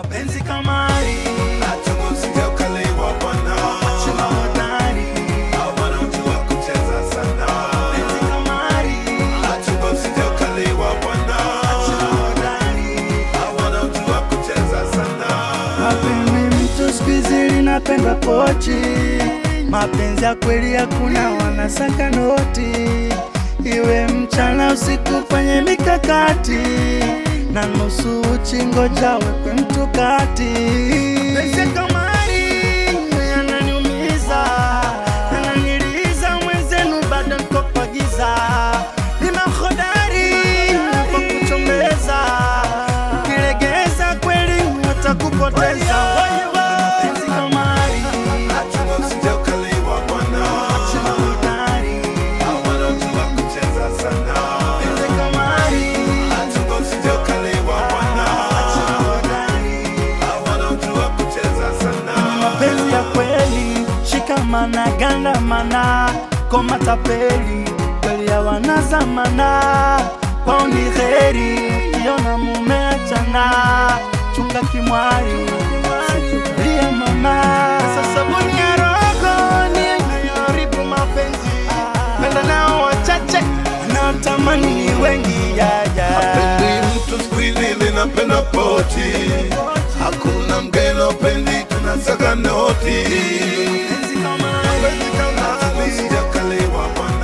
mapenzi kamari Achunga usije ukaliwa bwana. chuma hodari Hao wanaojua kucheza sana. mapenzi kamari Achunga usije ukaliwa bwana. chuma hodari Hao wanaojua kucheza sana. Mapenzi mtu siku hizi linapendwa pochi, mapenzi ya kweli hakuna, wanasaka noti, iwe mchana usiku, kwenye mikakati na nusu uchi, ngoja wekwe mtu kati. Penzi ya kamari yananiumiza, yananiliza, mwenzenu bado niko kwa giza, ni mahodari kwa kuchombeza ukilegeza kweli watakupoteza. Penzi kamari, Achunga usije ukaliwa bwana. chuma hodari. Hao wanaojua kucheza sana. Penzi kamari, Achunga usije ukaliwa bwana. chuma hodari. Hao wanaojua kucheza sana. Mapenzi ya kweli, shikamana, gandamana, koma tapeli, kweli ya wanazamana, kwao ni heri, ukiona mume achana, chunga kimwari, lia mama. Sasa sabuni ya roho ni inayoharibu mapenzi, penda nao wachache, wanaotamani ni wengi ya ya. Pendi mtu siku hizi linapenda poti. Hakuna mgeni upendi, tunasaka noti. Penzi kamari, Achunga usije ukaliwa bwana.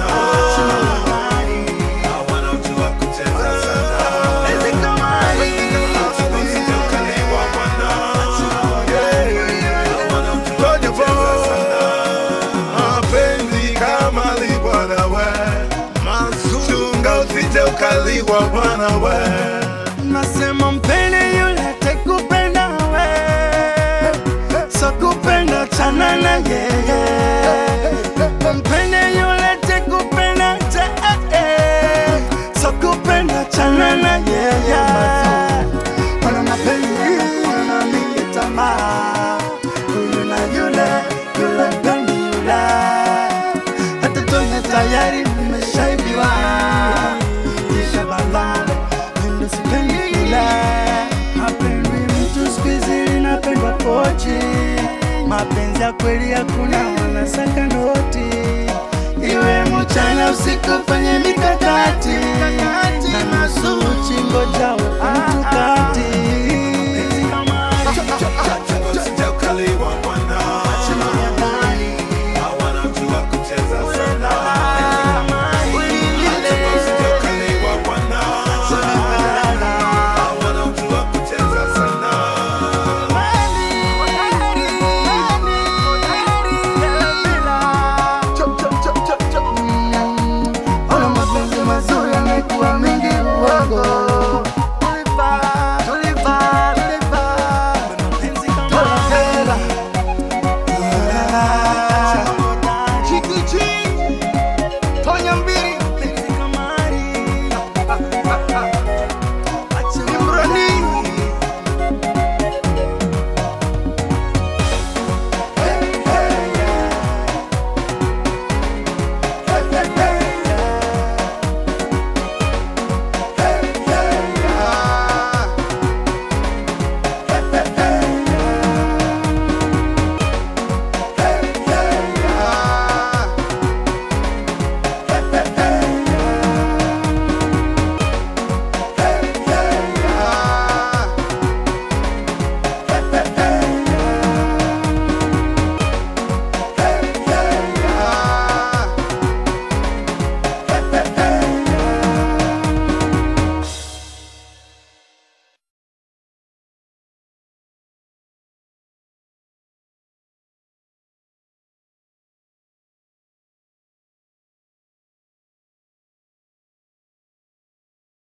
Hao wanaojua kucheza sana. penzi kamari. Achunga usije ukaliwa bwana. Hao wanaojua kucheza sana. Mapenzi kama libwana we. Chunga usije ukaliwa bwana we. Nasema mpende yule atakupenda we, so kupenda chana na yeye. Mpende yule atakupenda cha eh, so kupenda chana na yeye. Wana mapenzi wana mingi tamaa, huyu na yule yule mpendi yule, hata tuone tayari mmeshaibiwa kisha balale Mimi sipendi kula mapenzi mtu siku hizi linapendwa pochi, mapenzi ya kweli hakuna, wanasaka noti, iwe mchana usiku, fanye mikakati na nusu uchi, ngoja uwe mtu kati